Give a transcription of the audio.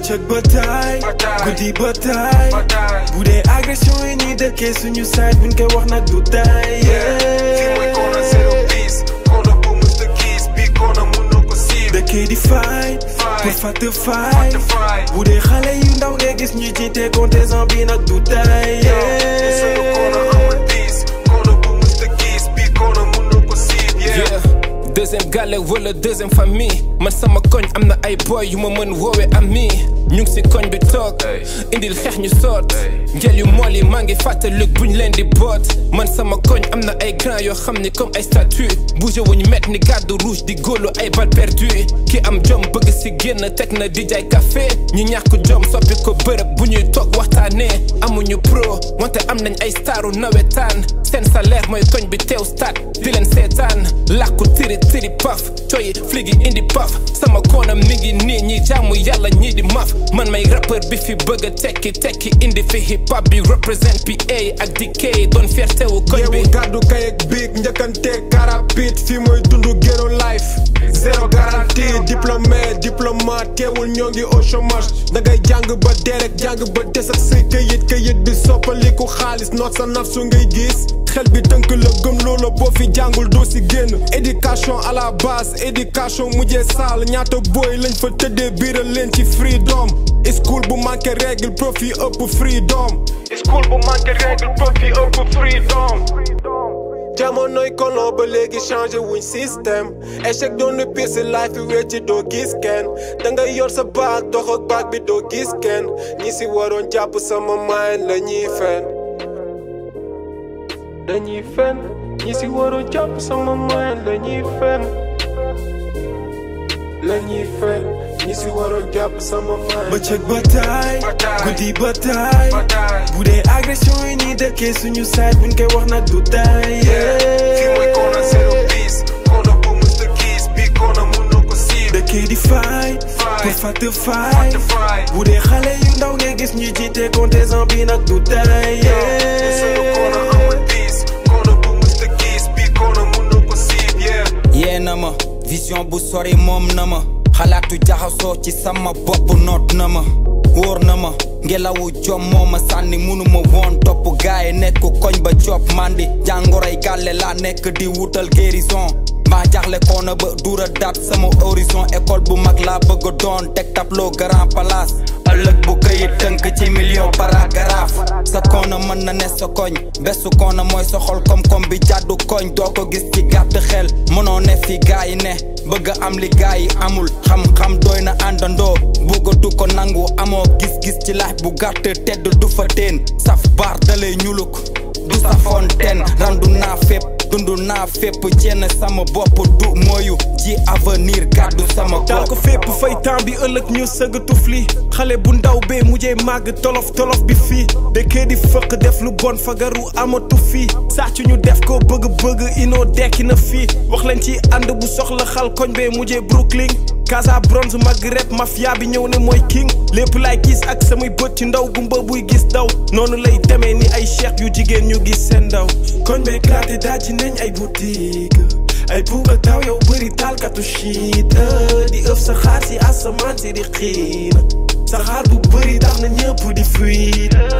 bëccëg ba taay Bataay. guddi ba taay Bataay. bu dee agression yi ñuy dëkkee suñu side buñ koy wax nag du taay fii mooy Kona zero bis Kona bu musta gis bi Kona mënoo ko siib dëkkee di faay Fight. pour fàtte faay Fàtte faay. bu dee xale yu ndaw ngay gis ñu jiite contestant bi nag du taay te sunu Kona amul bis Kona bu musta gis bi Kona mënoo ko siib yeah deuxième gàlle wala deuxième famille man sama koñ am na ay boy yu ma mën woowe ami ñu ngi si koñ bi toog Hey. indil xeex ñu soot Hey. ngel yu mool yi maa ngi fàttalik buñ leen di boot man sama koñ am na ay grand yoo xam ni comme ay statue bougé wuñ met ni garde rouge di góolu ay bal perdu ki am jom bëgg si génn teg na di jaay café ñi ñàkk jom soppi ko bërëb bu ñuy toog waxtaanee amuñu pro wante am nañ ay staru nawetaan seen salaire mooy koñ bi teew stade di leen seetaan làkku tiri tiri paf coyi fligi indi paf sama koonam mi ngi nii ñi jaamu yàlla ñii di maf man may rappeur bi fi bëgg a tekki tekki indi fi hip hop bi represent PA ak DK doon fierté wu koñ bi yeewu gàddu kay ak biig njëkkante karapit fii mooy dundu ghetto life zéro garantie diplômé diplomate teewul ñoo ngi au chômage dangay jàng ba dee rek jàng ba des ak say këyit këyit bi soppaliku xaalis noot sa naf su ngay gis xel bi tënk la gëm loola boo fi jàngul doo si génn éducation à la base éducation mujjee saal ñaata booy lañ fa tëddee biiral leen ci freedom school bu manqué règle profit ëpp freedom school bu manqué règle profit ëpp freedom jamonoy kolon ba léegi changé wuñ système échec doon na pire si life yi wecci doo gis kenn dangay yor sa baag dox ak baag bi doo gis kenn ñi si waroon jàpp sama mind la ñuy fen dañuy fen ñi si waroon jàpp sama mind la ñuy fen la ñuy fen ñi si waroon jàpp sama mind bëccëg ba taay Bataay. guddi ba taay Bataay. bu dee agression yi ñuy dëkkee suñu side buñ koy wax nag du taay fii mooy Kona zero bis Kona bu musta gis bi Kona mënoo ko siib dëkkee di faay Fight. pour fàtte faay Fàtte faay. bu dee xale yu ndaw ngay gis ñu jiite contestant bi nag du taay te sunu Kona amul bis Kona bu musta gis bi Kona mënoo ko siib yeah yee na ma vision bu sori moom na ma xalaatu jaxasoo ci sama bopp noot na ma wóor na ma ngelawu jom moo ma sànni munuma woon topp gaay nekk koñ ba job mandi jàngoroy gàlle laa nekk di wutal guérison maa jaxle koona ba dura dat sama horizon école bu mag laa bëgg a doon teg tableau grand place ëllëg bu këyit tënk ci million paragraphe sa koona mën na ne sa koñ besu koona mooy sa xol kom-kom bi jàddu koñ doo ko gis ci gàtt xel mënoo ne fi gaa yi ne bëgg a am li gaa yi amul xam-xam doy na àndandoo bëggatu ko nangu amoo gis-gis ci laaj bu gàtt tedd du fa teen saf baar dalay ñuluk du sa fontaine randu naa fépp dundu naa fépp jenn sama bopp du mooyu ji avenir gàddu sama taal ko fépp fay temps bi ëllëg ñu sëgg tufli xale bu ndaw bee mujjee màgg tolof tolof bi fii dëkkee di fëq def lu bon fagaru amatu fii sàcc ñu def ko bëgg bëgg inoo dekki na fii wax leen ci ànd bu soxla xal koñ bee mujjee Brooklyn Casa bronze Maghreb mafia bi ñëw ne mooy king lépp laay gis ak samay bët ci ndaw gumba buy gis daw noonu lay demee ni ay cheikh yu jigéen ñu gis seen ndaw koñ bee klaate dajji nañ ay boutique ay buuba taw yow bëri taalkatu shit di ëf sa xaar si asamaan si di xiin sa xaar bu bëri tax na ñëpp di fuite